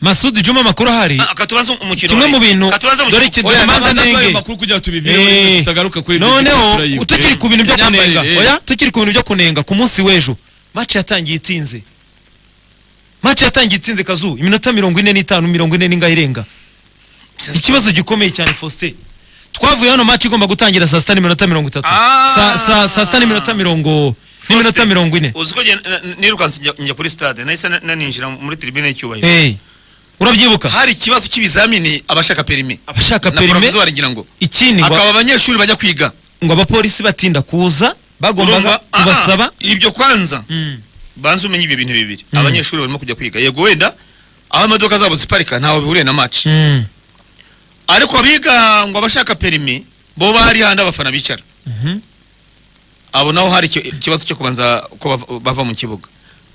masudi juma amakuru ahari Ah, katubanze umukino kimwe wari- mu bintu katubanze umukino dore iki Oya, dukomanze ntabwo ari ayo nenge makuru kugira ngo tubivireho rero tutagaruka kuri ibyo noneho turayibuka. tukiri ku bintu byo Imyambarire, kunenga eh. oya tukiri ku bintu byo kunenga ku munsi w'ejo mace yatangiye itinze mace yatangiye itinze kazu iminota mirongo ine n'itanu mirongo ine n'ingahe irenga ikibazo gikomeye cyane faustin twavuye hano mace igomba gutangira saa sita n'iminota mirongo itatu Ah. Saa- saa saa sita n'iminota mirongo n'iminota mirongo ine uzi ko njye- na- nirukanse njya- njya kuri stade nahise na- naninjira muri tribune y'icyubahiro Hey, urabyibuka hari ikibazo cy'ibizamini abashaka perimi abashaka na perime porovizuwari ngira ngo ikindi ngo- akaba abanyeshuri bajya kwiga ngo abapolisi batinda kuza bagombaga Urumva? Ah, ah, kubasaba ibyo kwanza Mm. banze umenye ibyo bintu bibiri Mm. abanyeshuri barimo kujya kwiga yego wenda aho imodoka zabo ziparika ntawe bihuriye na match Mm. ariko abiga ngo abashaka perimi bo bari handi abafana bicara Mhm. abo naho hari iki- ikibazo cyo kubanza ko bava- bava mu kibuga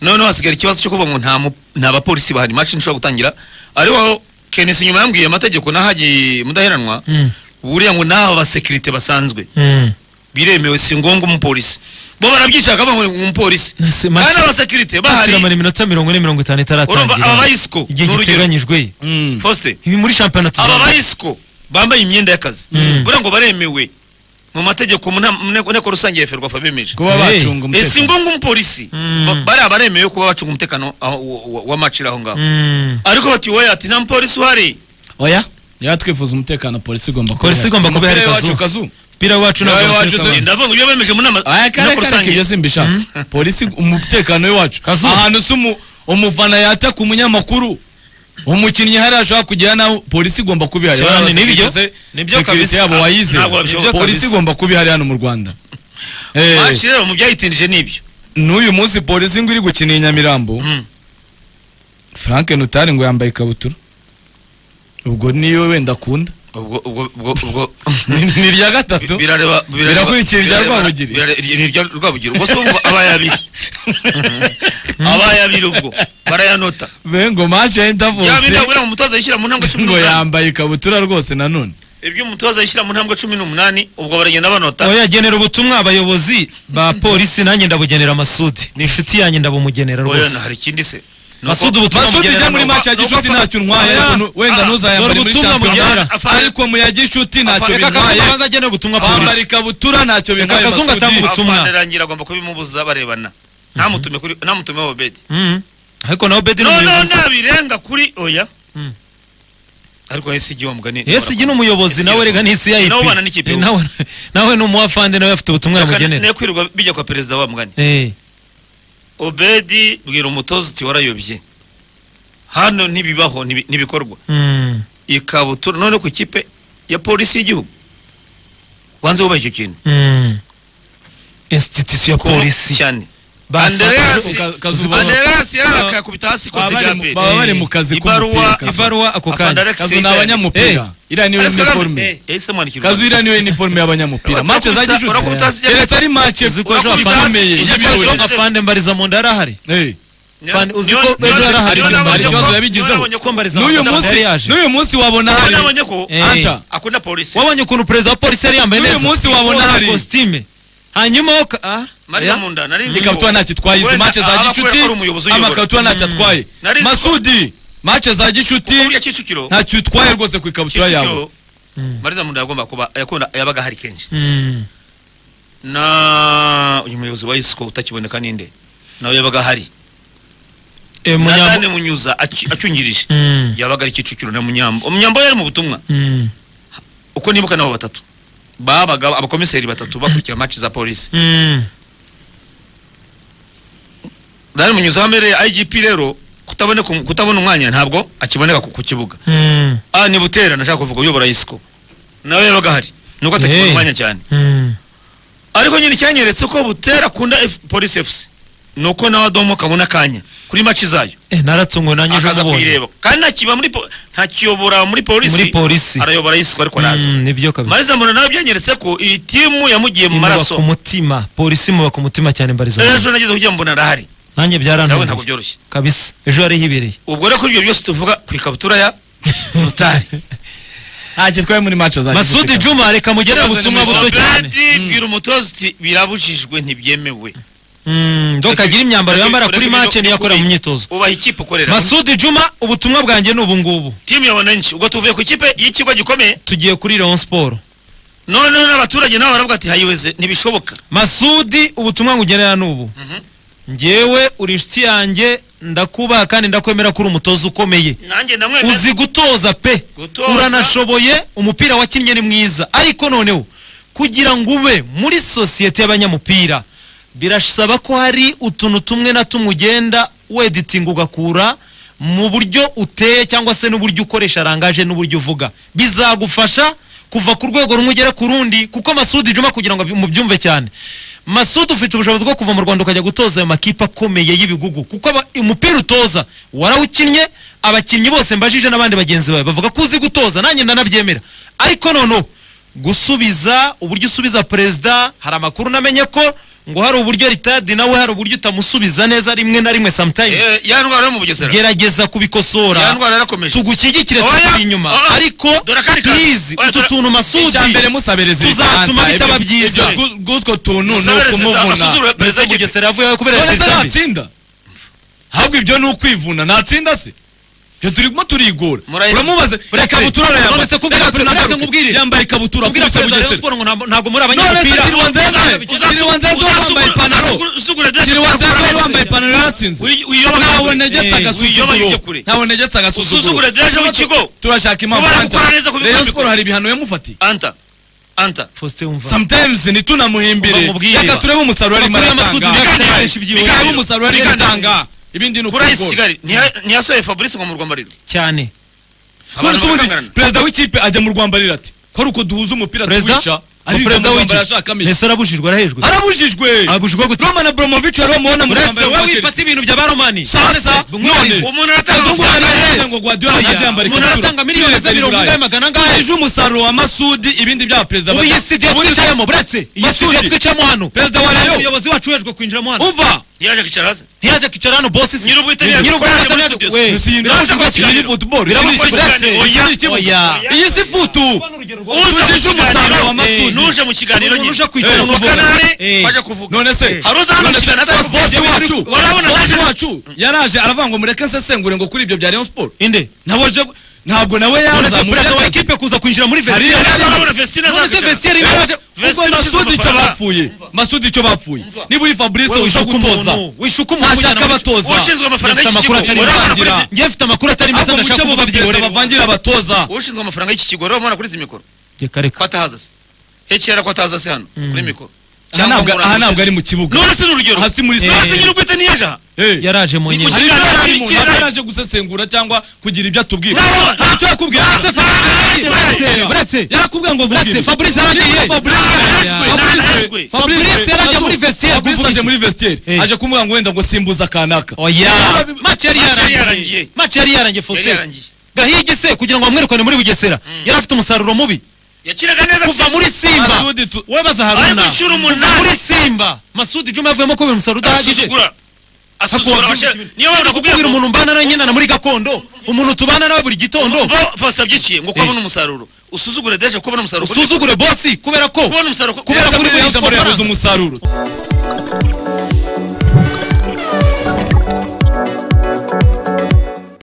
noneho hasigara ikibazo cyo kuvuga ngo nta mu- nta bapolisi bahari match ntishobora gutangira ariho kenisi nyuma yambwiye amategeko n'ahagiye mudaheranwa Mm. buriya ngo n'aba basekirite basanzwe Mm. biremewe si ngombwa umupolisi bo barabyicara bakavuga ngo umupolisi Nase- match- kandi abasekirite bahari Turamara iminota mirongo ine mirongo itanu urumva aba itaratangira bayisiko igihe ni urugero. giteganyijwe Mm. Faustin, ibi muri shampiyona aba tuzaba bayisiko bambaye imyenda y'akazi Mm. kugira ngo baremewe mu mategeko mu nama- mu nteko nteko rusange ya ferwafa bemeje kuba Hey. bacunga Eh, si umutekano ngombwa umupolisi Mm. Ba- bariya baremewe kuba bacunga umutekano aho- wa- wa- w'amaciro aho ngaho Mm. ariko bati wowe ati nta mupolisi uhari oya niba twifuza umutekano polisi igomba kuba Polisi igomba kuba ihari kazu. kazu umupira wacu Nawe ntabwo wacu watereka uzi- abantu. ndavuga ibyo bemeje mu nama aya nteko kare kare ibyo rusange simbishaka polisi umutekano w'iwacu Kazu. ahantu se umu- umufana yataka umunyamakuru umukinnyi hari ashobora kugira nawe polisi igomba kuba ihari Cyane, Abana nibyo. basekirite, Nibyo sekirite kabisa. yabo wayize Ntabwo babishobora. polisi Kabisa. igomba kuba ihari hano mu rwanda Eh, Match rero mu byayitindije n'ibyo n'uyu munsi polisi ngo iri gukina i nyamirambo Mm. frank nutari ngo yambaye ikabutura ubwo niyo wenda akunda ubwo ubwo ubwo ubwo Ni- ni irya gatatu birareba birareba- Birakurikira irya birareba- Rwabugiri. birare- ni irya rwabugiri ubwo se ubwo abaye abiri abaye abiri ubwo barayanota bengo maje byaba yendavose bidahura mu mutoza yishyira mu ntambwe cumi ngo n'umunani yambaye ikabutura rwose nanone ibyo umutoza yishyira mu ntambwe cumi n'umunani ubwo baragenda banota oya genera ubutumwa abayobozi ba polisi nanjye ndabugenera masudi ni inshuti yanjye ndabumugenera oya rwose na hari ikindi se Ni masudi uko- ubutumwa masudi mugenera jya muri ni uko- maci ya ni uko gicuti afata- ntacyo ntwaye Oya. ariko wenda Ah, ntuzayambare dore muri ubutumwa shampiyona mubyara. Afata- ariko mu ya gicuti ntacyo Reka Kazu bintwaye abanze agenera ubutumwa bambara polisi ikabutura ntacyo bintwaye Kazu ngo atange masudi ubutumwa. ubutumwa. afana rangira agomba kubimubuza barebana ntamutume kuri ntamutumeho bedi Mm. ariko nawe bedi ni no no umuyobozi nabirenga kuri oya Mm. ariko ese igihe mugani ese igi ni umuyobozi Esi nawe yarakoze. reka ni isi ya Nawe ipi ubana n'ikipe Eh, nawe nawe ni umuwafande nawe afite ubutumwa yamugenera ne kwirirwa bijya kwa perezida wa mugani Eh, obedi bwira umutoza uti warayobye hano ntibibaho ntibi- ntibikorwa mm. ikabutura none ku ikipe ya polisi y'igihugu wanze wubaha icyo kintu Mm. institution ya polisi cyane Bafata- Andreas Kazu- Kazu- Andreas yarakakubita hasi ko Baba bari mu- zigambe baba bari mu kazi Ibaruwa- k'umupira kazu. ibaruwa ako Afande kanya Alex kazu ni Sisera. abanyamupira iriya niyo iniforume ese mwandikirwa kazu iriya niyo iniforume y'abanyamupira Urakubita- mace za gicuti urakubita hasi- keretse ari mace uziko ejo Urakubita afande hasi- ikomeye Uziko y'ibirori ejo- afande mbariza mu nda yarahari Eh. Fan- uzi ko ejo yarahari ikibazo yabigizeho. Uko mbariza n'uyu Adamu munsi yari yaje. n'uyu munsi wabona hari nabonye ko Eh. anta akunda polisi wabonye ukuntu perezida wa polisi yari yambaye N'uyu neza munsi wabona Koza hari. kositime hanyuma woka ah mariya munda nari nzi ikabutura ntacyo itwaye izi Wenda mace za aba akora- gicuti akora umuyobozi uyobora. amakabutura ntacyo atwaye Nari nzi ko- masudi mace za gicuti Kuko buriya kicukiro ntacyo utwaye rwose ku ikabutura yawe kicukiro mariya munda yagomba kuba yakunda yabaga hari kenshi Mm. na uyu muyobozi wa isiko utakiboneka ninde nawe yabaga hari Eh, na Munyambo- dani munyuza acy- acyungirije Mm. yabaga ari kicukiro na munyambo umunyambo yari mu butumwa Mm. uko nibuka nabo batatu babaga abakomiseri batatu bakurikira maci za polisi Mm. dani munyuza wamereye igp rero kutaboneka um- kutabona umwanya ntabwo akiboneka ku ku kibuga Mm. ah ni butera nashaka kuvuga uyobora isiko nawe yabaga ahari nuko atakibona Hey. umwanya cyane Mm. ariko nyine icyanyeretse ko butera akunda F- polisi fc nuko nawe adomo kabona akanya kuri maci zayo Eh, naratunguwe nanjye ejo akaza mubonye kuyireba kandi ntakiba muri po- ntakiyobora muri polisi muri polisi arayobora isiko ariko araza Mm, nibyo kabisa mariza mbona nawe byanyeretse ko iyi timu yamugiye mu imuba ku maraso mutima polisi imuba ku mutima cyane mbariza mu nda. ejo nageze kugira ngo mbona arahari nanjye nawe ntabwo byarananiye byoroshye kabisa ejo yari hibereye ubwo rero kuri ibyo byose tuvuga ku ikabutura ya rutari ntacyo itwaye muri mace za masudi juma reka mugerere Ikibazo ni ubutumwa muri buto cyane Obedi bwira umutoza uti birabujijwe ntibyemewe Mm, donc agire imyambaro yambara kuri match niyo akora mu myitozo ubaha ikipe ukorera masudi juma ubutumwa bwanjye ni ubu ngubu timu ya wananchi ubwo tuvuye ku ikipe y'ikigo gikomeye tugiye kuri Rayon Sport noneho n'abaturage nabo baravuga ati hayiweze ntibishoboka masudi ubutumwa ngugenera n'ubu Mhm. njyewe uri inshuti yanjye ndakubaha kandi ndakwemera ko uri umutoza ukomeye nanjye ndamwemera uzi gutoza pe Gutoza. uranashoboye umupira wakinnye ni mwiza ariko noneho kugira ngo ube muri sosiyete y'abanyamupira birasaba ko hari utuntu tumwe na tumwe ugenda weditinga ugakura mu buryo uteye cyangwa se n'uburyo ukoresha rangaje n'uburyo uvuga bizagufasha kuva ku rwego rumwe ugera ku rundi kuko masudi juma kugira ngo mubyumve cyane masudi ufite ubushobozi bwo kuva mu rwanda ukajya gutoza ayo makipe akomeye y'ibigugu kuko aba- umupira utoza warawukinnye abakinnyi bose mbajije n'abandi bagenzi bawe bavuga ko uzi gutoza nanjye ndanabyemera ariko noneho gusubiza uburyo usubiza perezida hari amakuru namenye ko ngo hari uburyo ritadi nawe hari uburyo utamusubiza neza rimwe na rimwe sometime Eh, ya ndwara yo mu bugesera gerageza ya kubikosora ndwara yarakomeje tugushyigikire Oya, tukuri inyuma oya, ariko dore akandi kantu. please Oya, utu dore- tuntu masudi icyambere musabiriza tuzatuma ibiganza, bitaba ibyo- byiza. ibyo bw'u- bw'utwo tuntu ni Musabiriza ukumuvuna amasuzuguro ya perezida w'ikipe. bugesera yavuye aho kubera none se sisitami natsinda ahubwo ibyo ni ukwivuna natsinda se ibyo turimo turigora Murahise- uramubaza Murahise- ikabutura none se kubwira Reka perezida tugaruke. nkubwire. yambaye ikabutura ubwira akubise perezida Rayon bugesera Sport ngo ntabwo- ntabwo muri none se abanyamupira kiriwanzeze Uzasugura- kiriwanzeze uzasugura- wambaye ipantaro uzasugura- uzasugura dress kiriwanzeze ukora wari neza. wambaye ipantaro yatsinze Uyi- uyiyoba ntawe kure. negetse Eh, uyiyoba ujye agasuzuguro kure. ntawe negetse Usuzugure agasuzuguro deje w'ikigo. turashaka impamvu Kubera Anta. gukora neza ku Rayon bikombe. Sport hari ibihano yamufatiye anta anta Faustin wumva sometimes ntitunamuhimbire Bamubwire. reka turebe umusaruro arimo Amakuru y'amasudi aratanga ntiyakwiye Biganiro. gukoresha ibyiyumviro. Turebe umusaruro arimo Biganiro. aratanga ibindi ni kuri ayisi ukugora kigali ntiya- ntiyasohoye fabrice ngo mu rwambariro cyane abantu None se ubundi bakangarana perezida w'ikipe ajya mu rwambariro ati ko ari uko duhuza umupira perezida tuwica Ngo ariga perezida mu rwambariro ashaka w'iki amenya ese arabujijwe arahejwe arabujijwe arabujijwe gute Roman Abramovich wari wamuhona mu uretse rwambariro wowe wa Chelsea wifata ibintu bya baromani sasa none umuntu aratanga Kazungu amafaranga aravuga yaheze. ngo Guardiola Oya, ntajyambare umuntu ikabutura. aratanga miliyoni Perezida mirongo Ibrahim. ingahe magana angahe? Tugejeje umusaruro wa Masudi ibindi bya perezida ubu iyi studio twicayemo buretse iyi Masudi. studio twicayemo hano Perezida wa Rayon. umuyobozi wacu wejwe kwinjiramo hano uva yaje kwicara hasi ntiyaje kwicara hano bosi si- Nyir'ubwitabire Nyir'ubwitabire yaje muri yaje- studio. we. Gusa iyi ni Biraza football, kuba iyi ni kiganiro. football, Biraza iki ni kuba ikibuga. ikiganiro. Iki ni ikibuga. Oya. iyi si futu uza mu Tujije umusaruro wa kiganiro Masudi. nuje mu kiganiro Umuntu uje nyine kwicara Eh, ukavuga. mukanare Eh. baje kuvuga none se Hari uza hano none se kwishyura na boss taxi. wacu Urabona boss naje- wacu yaraje aravuga ngo mureke nsesengure ngo kuri ibyo bya Rayon Sport inde nabo je ntabwo nawe none se yazamuye perezida wa akazi. ekipe kuza kwinjira muri Hari- vestiaire Urabona arimo. Vestine none se azabicara. vestiaire Eh. yaraje Vestine ishyura ubwo masudi icyo amafaranga. bapfuye Umva. masudi icyo bapfuye niba uri fabrice Wowe wisha ushuka gutoza umuntu, wishuka umuntu ntashaka ujyana mu abatoza ushinzwe amafaranga Dufite y'iki amakuru kigo atari urabona meza. kuri bavangira. izi- njye mfite amakuru atari meza ahubwo mu ndashaka cyo kuvuga babyihorera bavangira abatoza ushinzwe amafaranga y'iki kigo urabona kuri izi mikoro reka reka ko atahaza se hekera ko atahaza se hano kuri mikoro aha muri ntabwo- aha amusize. ntabwo ari mu kibuga none se ni urugero aha si muri none se stade nyir'ubwite ntiyaje aha Eh. yaraje mu Ni mu nyine kigo. hari Kigali, n'abari mu- Kigali. ntabwo yaraje gusesengura cyangwa kugira ibyo atubwira Nawe- hari icyo yakubwiye Nawe- Nawe- Nawe- Nawe- yarakubwiye ngo vuga Buretse, ibi. Fabrice yaragiye. Yitwa Fabrice. Narajwe, Fabrice- narajwe. Fabrice- Fabrice yaragiye muri vestiaire, Fabrice kuvuga aje iki? muri vestiaire Eh. aje kumubwira ngo wenda ngo simbuza akanaka oya Yarabi- match yari Match yari yarangiye yarangiye. match yari yarangiye yari faustin yarangiye gahigi se kugira ngo bamwerekane muri bugesera yari afite umusaruro mubi yakinaga neza kuva muri simba Masudi tu- webaza ari haruna gushyira kuva umunani muri simba masudi juma yavuyemo ko buri musaruro udahagije asuzugura asuzugura abashe niyo mpamvu Ntabwo kukubwira umuntu mbana nawe nyina na muri gakondo umuntu tubana nawe buri gitondo Va- Faustin abyiciye ngo ko abona umusarusuro usuzugure deje ko abona umusaruro usuzugure bosi kubera ko kubona umusaruro Kubera ko kubera ko uri uri muri Rayon Sport yabuze amafaranga. umusaruro